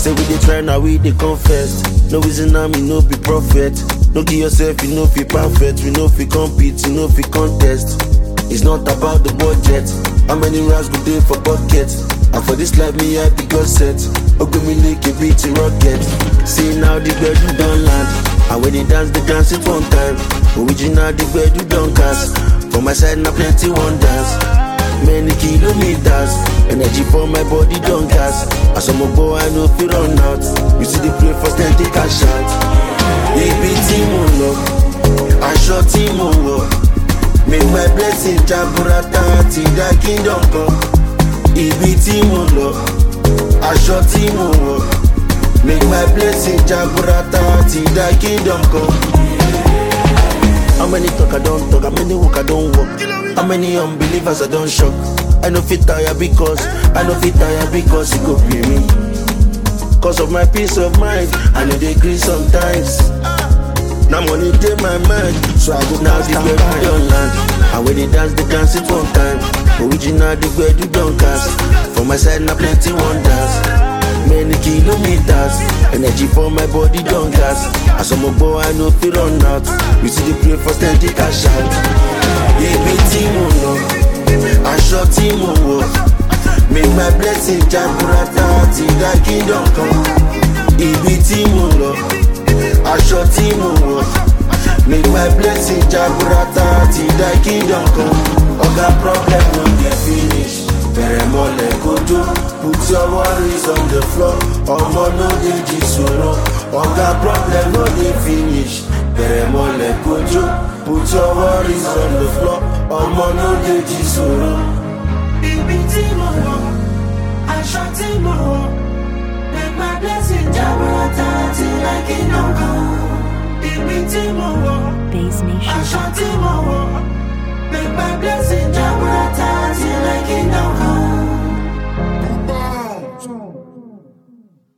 Say we dey try now we dey confess. No reason now me no be prophet. No give yourself you know fi perfect. We know fi compete, you know fi contest. It's not about the budget. How many rounds go dey for bucket? And for this life me I be God set. Ogun me like a beat a rocket. See now the gbedu don land. And when they dance, they dance it one time. Original the gbedu don cast. For my side now plenty wonders. Many kilometers, energy for my body don't gas. As I'm a boy, I know fi run out. You see the play first, then take a shot. Ibi tí mo lọ, aṣọ tí mo wọ̀. Make my blessing jaburata ti dá kingdom kan. Ibi tí mo lọ, aṣọ tí mo wọ̀. Make my blessing jaburata ti dá kingdom kan. How many talk I don't talk, how many walk I don't walk How many unbelievers I don't shock I know fit tire because, I know fit tire because it could be me Cause of my peace of mind, I know they agree sometimes Now money take my mind, so I go now the way we don't land And when they dance, they dance it one time Original the way you don't cast For my side now plenty wonders Many kilometers, energy for my body don't gas. As I'm a boy, I know fi run out. You see the play first, then take a shot. Ibi tí mo lọ, aṣọ tí mo wọ̀. Make my blessing jaburata ti dá kingdom kan. Ibi tí mo lọ, aṣọ tí mo wọ̀. Make my blessing jaburata ti dá kingdom kan. Oga problem no dey finish. Bẹ̀rẹ̀ mọ́lẹ̀ kojú, put your worries on the floor. Ọmọ no dey jí sòrò, ọ̀gá problem no dey finish. Bẹ̀rẹ̀ mọ́lẹ̀ kojú, put your worries on the floor. Ọmọ no dey jí sòrò. Ibi tí mo wọ̀, aṣọ tí mo wọ̀, make my blessing jaburata till I kingdom come. Ibi tí mo wọ̀, Base Nation. aṣọ tí mo wọ̀,